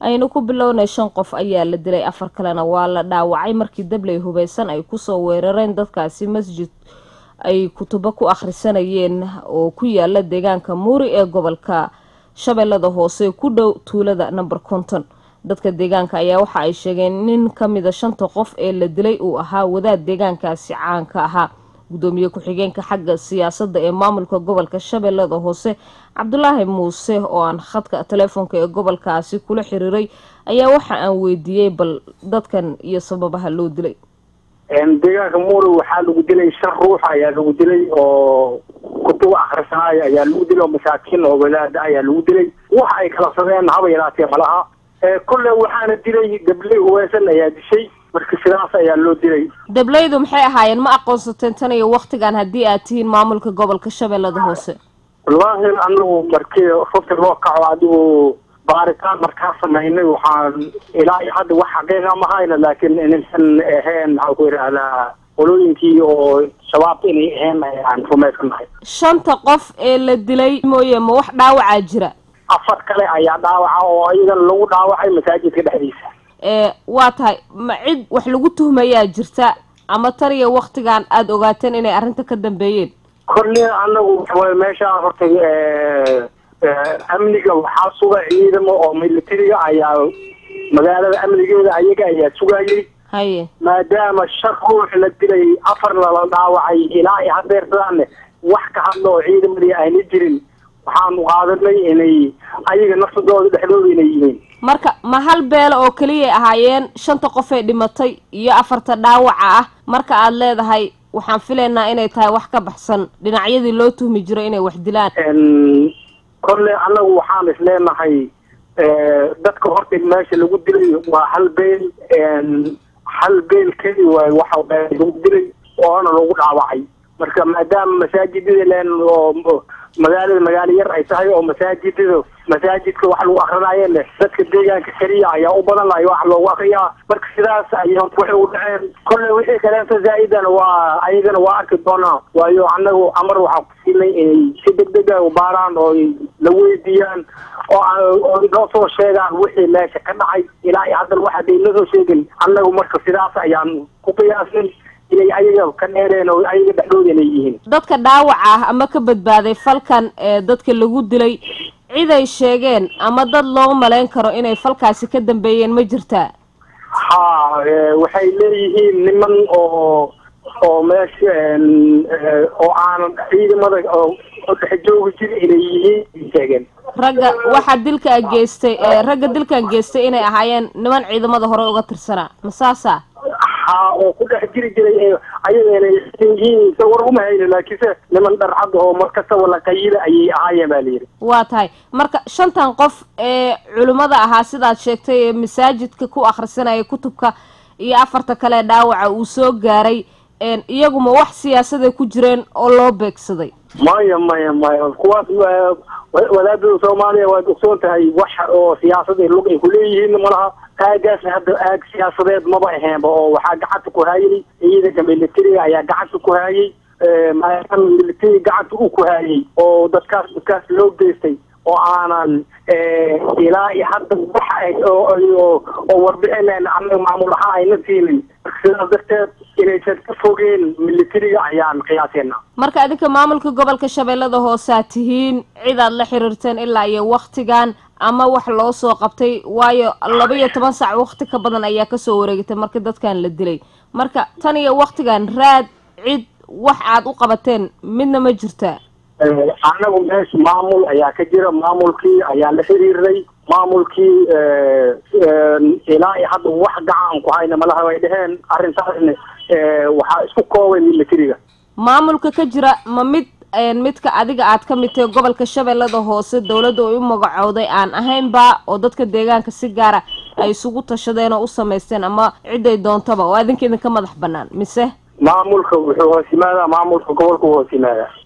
aynu ku bilownay shan qof ayaa la dilay afar kalena waa la dhaawacay markii dabley hubeysan ay kusoo weerareen dadkaasi masjid ay kutubo ku akhrisanayeen oo ku yaala deegaanka muuri ee gobolka shabeellada hoose ku dhow tuulada number konton dadka deegaanka ayaa waxa ay sheegeen nin ka mida shanta qof ee la dilay uu ahaa wadaad deegaankaasi caanka ahaa gudoomiye ku-xigeenka xagga siyaasadda ee maamulka gobolka shabeellada hoose cabdulaahi muuse oo aan khadka teleefoonka ee gobolkaasi kula xiriiray ayaa waxa aan weydiiyey bal dadkan iyo sababaha loo dilay deegaanka muuri waxaa lagu dilay shan ruux ayaa lagu dilay oo kutuba akhrisanaayo ayaa lagu dilay oo masaakiin oo wadaada ayaa lagu dilay waxa ay kala sadeen haba yaraatee malaha kolle waxaana dilay gabley huweysan ayaa dishay marka sidaas ayaa loo dilay dableydu maxay ahaayeen ma aqoonsateen tan iyo waktigan haddii aad tihiin maamulka gobolka shabeellada hoose wallaahi anagu markii rufti loo kaco adigu baaritaan markaa samaynay waxaan ilaa iyo hadda wax xaqiiqa ma hayna laakiin inaysan ahayn maxaan ku yidhaahdaa qolooyinkii oo shabaabka inay ahayn ayaan rumaysanahay shanta qof ee la dilay mooye ma wax dhaawacaa jira afar kale ayaa dhaawaca oo iyagana lagu dhaawacay masaajidka dhexdiisa ee waa tahay ma cid wax lagu tuhmayaa jirta ama tan iyo waktigan aada ogaateen inay arrinta ka dambeeyeen kolle anagu meeshaa horta amniga waxaa suga ciidamo oo militariga ayaa magaalada amnigeeda ayaga ayaa sugayay haye maadaama shan ruux la dilay afarna la dhaawacay ilaa iyo hadeertadaane wax ka hadla oo ciidamadii ayna jirin waxaanu qaadanay inay ayaga nafsadooda dhexdooda inay yihiin marka ma hal beelo oo keliyay ahaayeen shanta qof ee dhimatay iyo afarta dhaawaca ah marka aada leedahay waxaan filaynaa inay tahay wax ka baxsan dhinacyadii loo tuhmi jiro inay wax dilaan kolle annagu waxaan is leenahay dadka horta meesha lagu dilay waa hal beel hal beel keli waay waxa lagu dilay oona lagu dhaawacay marka maadaama masaajidada leen oo magaalada magaalo yar ay tahay oo masaajidada masaajidka wax lagu akrinaayo leh dadka deegaanka keliya ayaa u badan lahay wax loogu akriyaa marka sidaas ay waxay u dhaceen kolle wixii kaleento zaa-idan waa ayagana waa arki doonaa waayo annagu amar waxaa ku siinay inay si degdeg a u baaraan oo la weydiiyaan oo oo noo soo sheegaan wixii meesha ka dhacay ilaa iyo haddana wax haday nasoo sheegin annagu marka sidaas ayaan ku qiyaasnay inay ayaga ka dheereen oo ayaga dhexdooda inay yihiin dadka dhaawaca ah ama ka badbaaday falkan ee dadka lagu dilay cid ay sheegeen ama dad loo malayn karo inay falkaasi ka dambeeyeen ma jirtaa ha waxay leeyihiin niman oo oo meesha oo aanan ciidamada oo dhex joogi jiri inay yihiin sheegeen ragga waxaa dilkaa geystay ragga dilkan geystay inay ahaayeen niman ciidamada hore uga tirsanaa ma saasa ha oo ku dhex jiri jiray ayagana yihiin sa war uma hayno laakiinse niman dharcad oo markastaba la qayida ayay ahaayeen baa layidhi waa tahay marka shantan qof ee culimmada ahaa sidaad sheegtay ee masaajidka ku akhrisanaya kutubka iyo afarta kale dhaawaca uu soo gaaray iyaguma wax siyaasaday ku jireen oo loo beegsaday maya maya maya kuwaas wadaadada soomaaliya waad ogsoon tahay wax oo siyaasada lug ay kuleeyihiin malaha aagaas hadda aag siyaasadeed maba aheenba oo waxaa gacanta ku haayay ciidanka militariga ayaa gacanta ku haayay maadaama militari gacanta u ku haayay oo dadkaas dadkaas loo geystay oo aanan ilaa iyo hadda wax oo warbixineen anaga maamul ahaan ayna siinin sidaas darteed inaysan ka fogeen militariga ayaan qiyaaseena marka adinka maamulka gobolka shabeellada hoosaa tihiin cidaad la xiriirteen ilaa iyo waktigan ama wax loo soo qabtay waayo laba iyo toban saac wakti ka badan ayaa kasoo wareegtay marka dadkan la dilay marka tan iyo waktigan raad cid wax aad u qabateen midna ma jirtaa anagu meesha maamul ayaa ka jira maamulkii ayaa la xiriirnay maamulkii ilaa iyo hadda wax gacan ku hayna malaha way dheheen arrintaasna waxaa isku koobay militariga maamulka ka jira ma mid midka adiga aad ka mid tahay gobolka shabeellada hoose dawladda ay u magacowday aan ahaynba oo dadka deegaanka si gaara ay isugu tashadeen oo u samaysteen ama ciday doontaba oo adinka idinka madax banaan mise maamulka wuxuu hoos yimaadaa maamulka gobolka u hoos yimaadaa